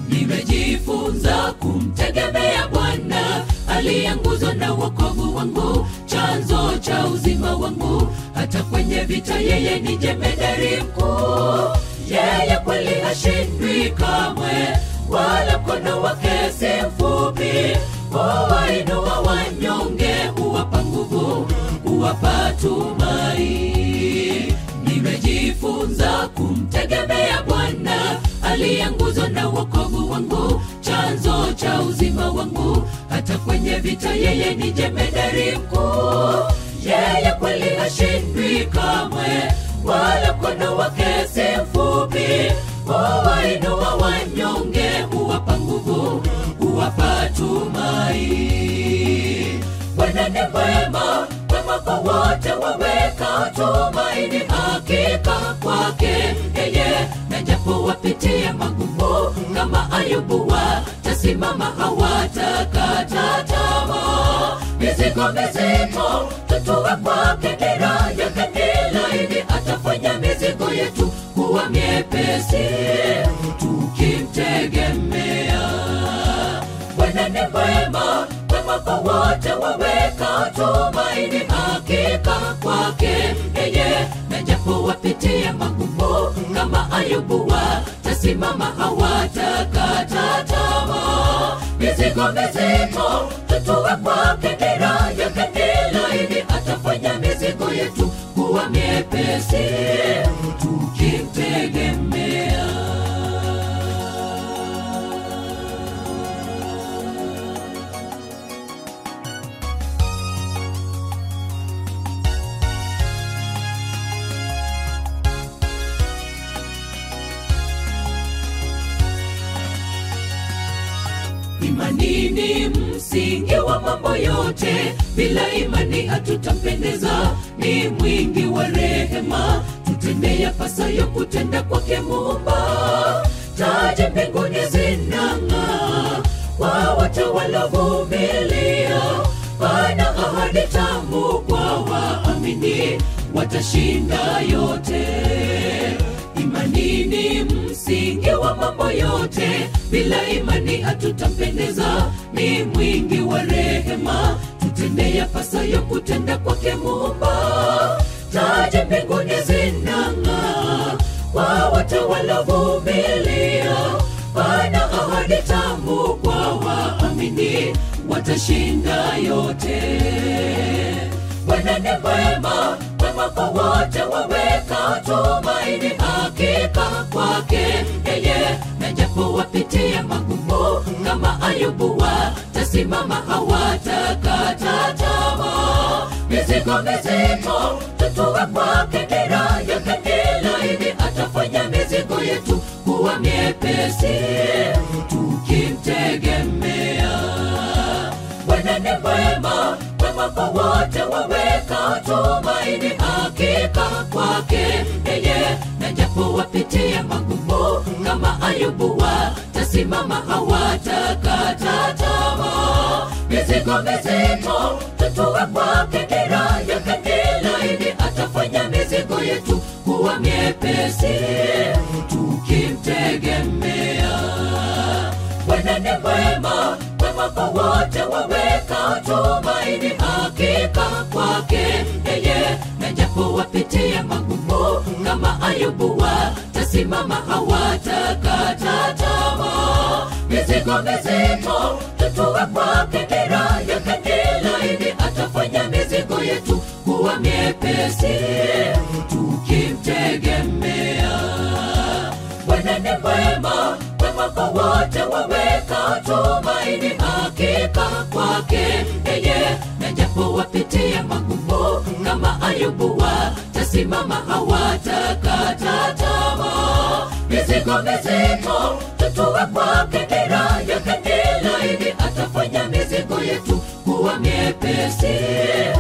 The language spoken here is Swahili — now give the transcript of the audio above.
nimejifunza kumtegemea Bwana aliye nguzo na wokovu wangu, chanzo cha uzima wangu. Hata kwenye vita yeye ni jemedari mkuu, yeye kweli hashindwi kamwe, wala mkono wake si mfupi. Huwainua wanyonge, huwapa nguvu, huwapa tumai. Nimejifunza kumtegemea Bwana aliye nguzo na wokovu wangu, chanzo cha uzima wangu. Hata kwenye vita yeye ni jemedari mkuu, yeye kweli hashindwi kamwe, wala mkono wake si mfupi. Huwainua wanyonge, huwapa nguvu, huwapa tumai. Bwana ni mwema, mwema kwa wote waweka tumaini hakika kwake yeye, na japo wapitia magumu kama Ayubu, watasimama hawatakata tamaa. Mizigo mizito tutue kwake, dira yake ni laini, atafanya mizigo yetu kuwa miepesi tukimtegemea. Bwana ni mwema, mwema kwa wote waweka tumaini hakika kwake yeye, na japo wapitia magumu kama Ayubu, watasimama hawatakata tamaa. Mizigo mizito tutue kwake, dira yake ni laini, atafanya mizigo yetu kuwa miepesi tukimtegemea. Imani ni msingi wa mambo yote, bila imani hatutampendeza. Ni mwingi wa rehema, tutende yapasayo kutenda kwake Muumba. Taji mbinguni zinang'aa kwa wote waliovumilia, pana ahadi tamu kwa waamini, watashinda yote. Imani ni msingi wa mambo yote, bila imani hatutampendeza. Ni mwingi wa rehema, tutende yapasayo kutenda kwake Muumba. Taji mbinguni zinang'aa kwa wote waliovumilia, pana ahadi tamu kwa waamini, watashinda yote. Bwana ni mwema, mwema kwa wote waweka tumaini hakika kwake yeye, na japo wapitia magumu kama Ayubu, watasimama hawatakata tamaa. Mizigo mizito tutue kwake, dira yake ni laini, atafanya mizigo yetu kuwa miepesi tukimtegemea. Bwana ni mwema, mwema kwa wote waweka tumaini hakika kwake yeye, na japo wapitia magumu kama Ayubu, watasimama hawatakata tamaa. Mizigo mizito tutue kwake, dira yake ni laini, atafanya mizigo yetu kuwa miepesi tukimtegemea. Bwana ni mwema, mwema kwa wote waweka tumaini hakika kwake yeye, na japo wapitia magumu kama Ayubu, watasimama hawatakata tamaa. Mizigo mizito tutue kwake, dira yake ni laini, atafanya mizigo yetu kuwa miepesi tukimtegemea. Bwana ni mwema, mwema kwa wote waweka tumaini hakika kwake yeye, na japo wapitia magumu kama Ayubu, watasimama hawatakata tamaa. Mizigo mizito tutue kwake, dira yake ni laini, atafanya mizigo yetu kuwa miepesi